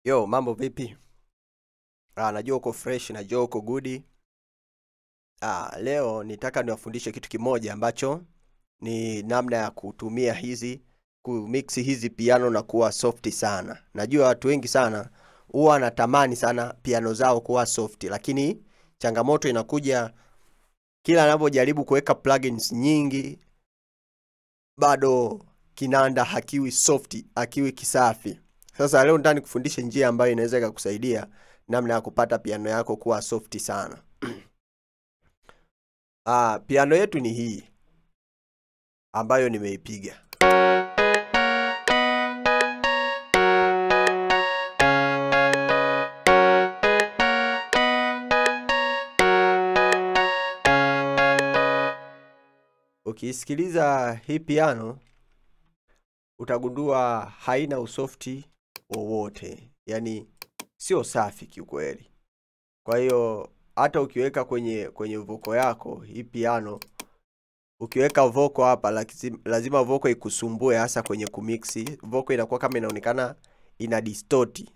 Yo, mambo vipi? Ah, najua uko fresh, najua uko good. Ah, leo nitaka niwafundishe kitu kimoja ambacho ni namna ya kutumia hizi kumix hizi piano na kuwa soft sana. Najua watu wengi sana huwa wanatamani sana piano zao kuwa soft, lakini changamoto inakuja kila anapojaribu kuweka plugins nyingi, bado kinanda hakiwi soft, hakiwi kisafi. Sasa leo nataka nikufundishe njia ambayo inaweza ikakusaidia namna ya kupata piano yako kuwa soft sana. Ah, piano yetu ni hii ambayo nimeipiga. Ukisikiliza hii piano utagundua haina usofti wowote, yaani sio safi kiukweli. Kwa hiyo hata ukiweka kwenye kwenye voko yako hii piano, ukiweka voko hapa lazima, lazima voko ikusumbue, hasa kwenye kumixi. Voko inakuwa kama inaonekana ina distort.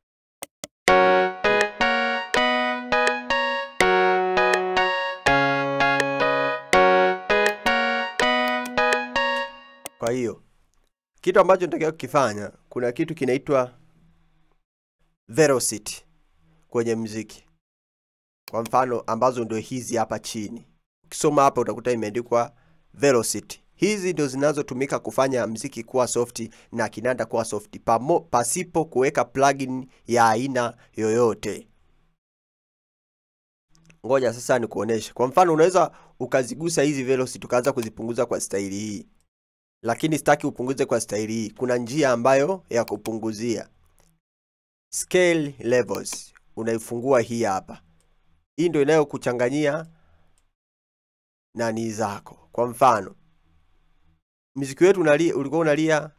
Kwa hiyo kitu ambacho natakiwa kukifanya, kuna kitu kinaitwa velocity kwenye mziki. Kwa mfano ambazo ndio hizi hapa chini, ukisoma hapa utakuta imeandikwa velocity. Hizi ndio zinazotumika kufanya mziki kuwa soft na kinanda kuwa soft pamo, pasipo kuweka plugin ya aina yoyote. Ngoja sasa nikuoneshe. Kwa mfano unaweza ukazigusa hizi velocity ukaanza kuzipunguza kwa staili hii lakini sitaki upunguze kwa staili hii. Kuna njia ambayo ya kupunguzia scale levels, unaifungua hii hapa. Hii ndio inayokuchanganyia nani zako. Kwa mfano mziki wetu unalia, ulikuwa unalia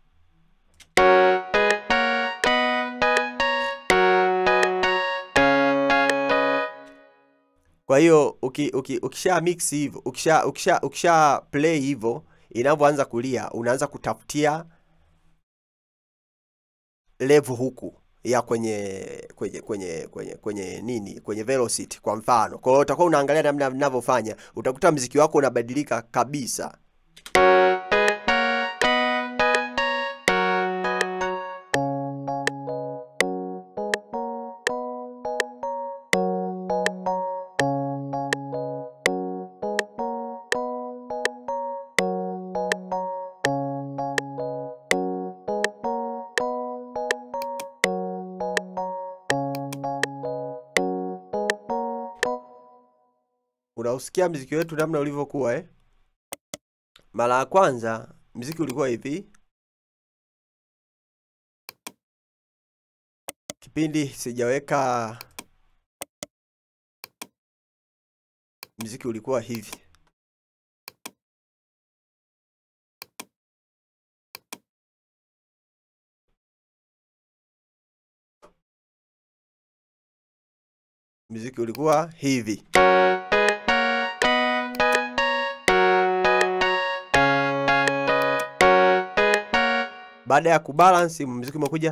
kwa hiyo uki, uki, ukisha mix hivyo ukisha, ukisha, ukisha play hivyo inavyoanza kulia unaanza kutafutia level huku ya kwenye kwenye kwenye kwenye kwenye nini kwenye velocity kwa mfano. Kwa hiyo utakuwa unaangalia namna ninavyofanya, utakuta mziki wako unabadilika kabisa. Unausikia mziki wetu namna ulivyokuwa eh? Mara ya kwanza mziki ulikuwa hivi, kipindi sijaweka mziki ulikuwa hivi. Mziki ulikuwa hivi. Baada ya kubalance muziki umekuja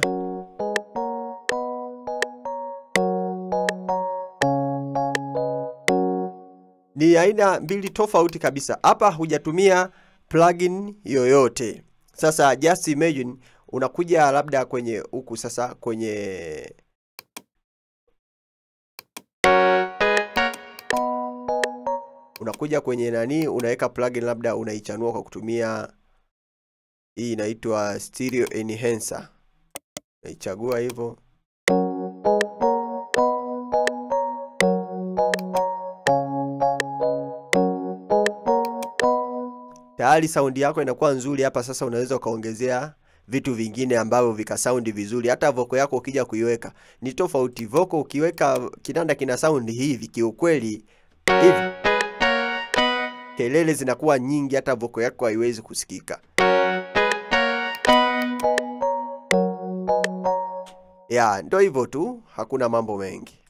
ni aina mbili tofauti kabisa. Hapa hujatumia plugin yoyote. Sasa just imagine unakuja labda kwenye huku sasa kwenye unakuja kwenye nani, unaweka plugin labda unaichanua kwa kutumia hii inaitwa stereo enhancer. Naichagua hivyo. Tayari saundi yako inakuwa nzuri hapa. Sasa unaweza ukaongezea vitu vingine ambavyo vikasaundi vizuri. Hata voko yako ukija kuiweka ni tofauti. Voko ukiweka kinanda kina saundi hivi, kiukweli hivi kelele zinakuwa nyingi, hata voko yako haiwezi kusikika. Ya, ndo hivyo tu, hakuna mambo mengi.